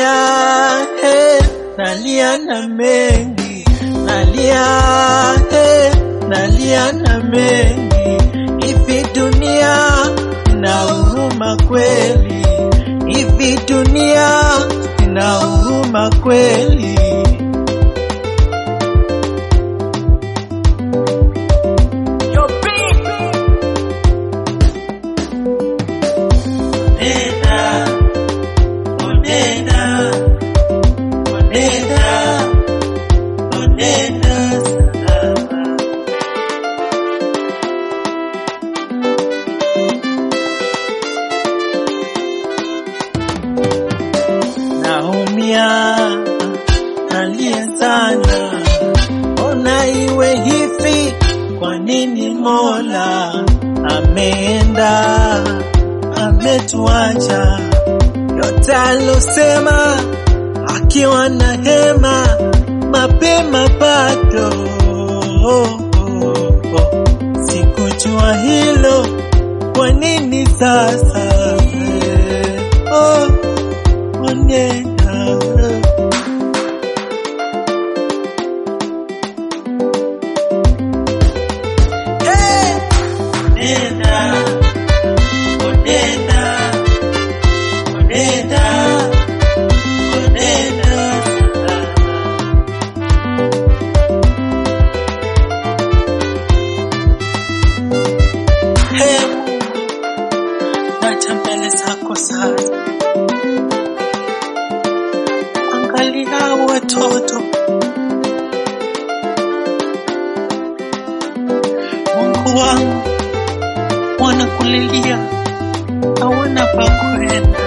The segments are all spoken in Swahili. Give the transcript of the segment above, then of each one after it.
nalia he, nalia na mengi, nalia he, nalia na mengi. Hivi dunia ina huruma kweli? Hivi dunia ina huruma kweli? Onena, onena, onena, onena salama. Naumia, nalia sana, ona iwe hivi. Kwa nini Mola ameenda ametuacha? Yote alosema akiwa na hema mapema bado sikujua hilo, kwa nini sasa oh, onena Hey! Onena, onena, onena, onena salama. Hey Mungu, naja mbele zako sasa, angalia watoto. Mungu wangu, wanakulilia, hawana pa kwenda.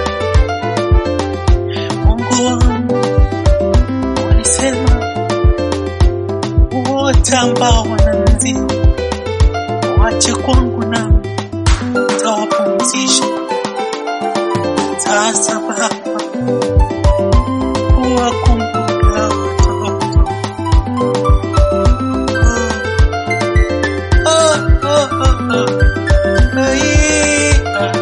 Mungu wangu, walisema wote ambao wananzia wache kwangu nami tawapumzisha. Sasa Baba, huwakumbuka watoto. Oh, oh, oh, oh. Ai, ah.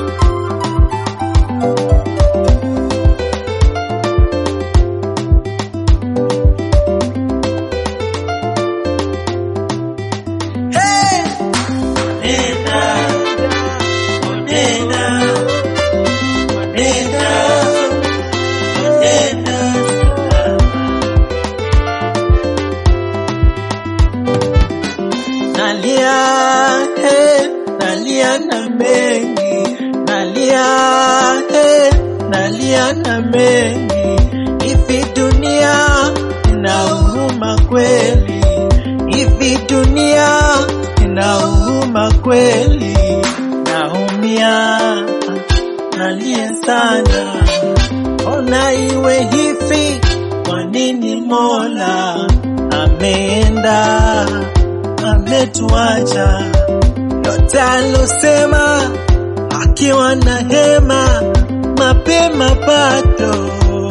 Hey! Onena, onena, onena, onena salama. Nalia, he, nalia na mengi, nalia, he, nalia na mengi. Hivi dunia ina huruma kweli? Hivi dunia ina huruma kweli? Naumia, nalia sana, ona iwe hivi. Kwa nini Mola ameenda ametuacha? Yote alosema akiwa na hema mapema bado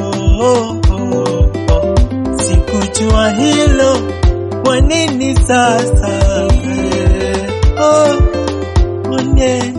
sikujua hilo, kwa nini sasa oh, onena